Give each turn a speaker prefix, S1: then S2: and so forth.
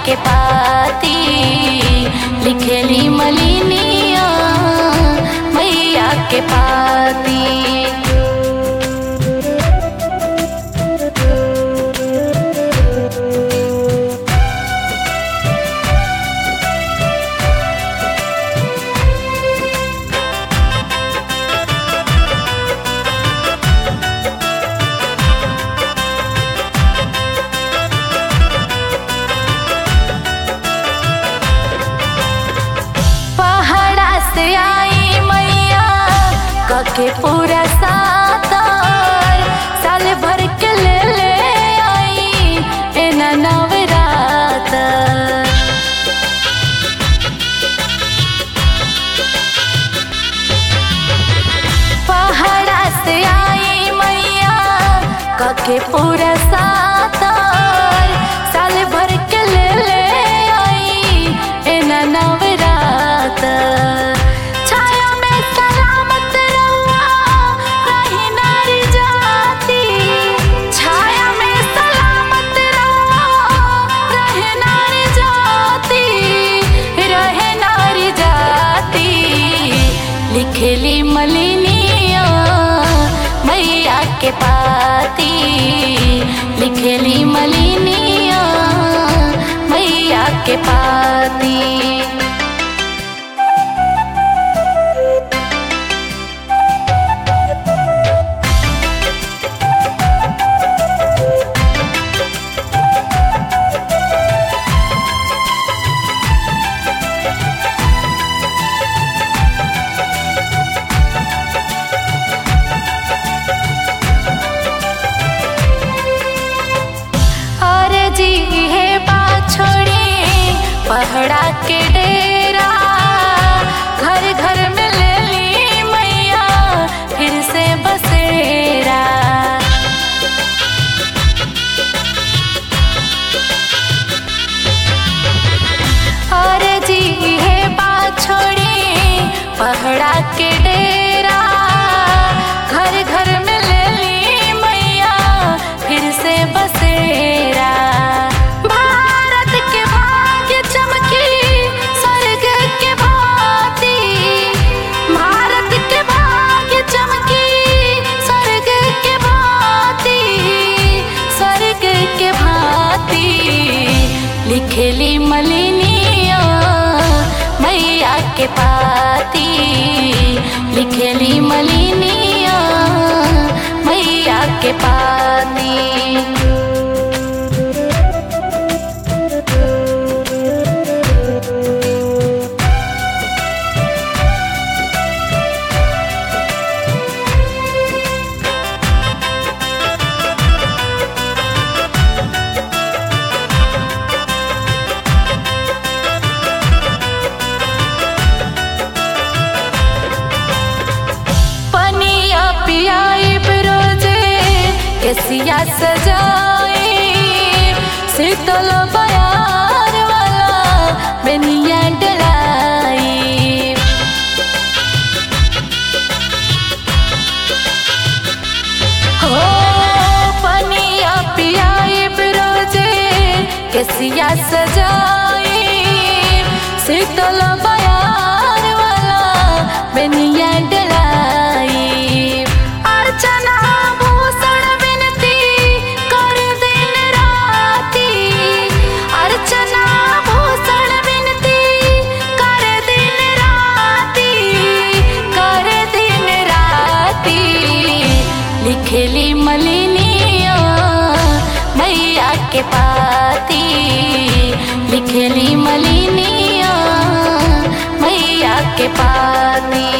S1: के पाती लिखेली मलिनिया मैया के पाती पहाड़ा से आई मैया कके पूरा सातर साल भर के ले ले आई एना नवरात पहाड़ा से आई मैया कके पूरा सातर साल भर के ले ले आई एना नवरात छाया में सलामत रहुआ रही नारी जाती छाया में सलामत रहुआ रहे नारी जाती रहे नारी जाती लिखेली मलिनिया मैया के पाती लिखेली मलिनिया मैया के पाती अरे जी हे बात छोड़ी पहड़ा के डेरा घर घर में ले ली मैया फिर से बसेरा अरे जी हे बात छोड़ी पहड़ा के डेरा घर घर में ले ली मैया फिर से बसेरा भारत के भाग्य चमकी स्वर्ग के भांति भारत के भाग्य चमकी स्वर्ग के भांति स्वर्ग के भांति लिखेली मलिनिया मैया के पाती लिखेली मलिनिया मैया के पाती पनिया पियाई रोजे केसिया सजाई शीतल बयार वाला बेनिया डलाई हो पनिया पियाई रोजे केसिया सजाई शीतल बयार वाला बेनिया डलाई अर्चना भूषण विनती कर दिन राती अर्चना भूषण विनती कर दिन राती कर दिन राती लिखेली मलिनिया मैया के पाती लिखेली मलिनिया मैया के पाती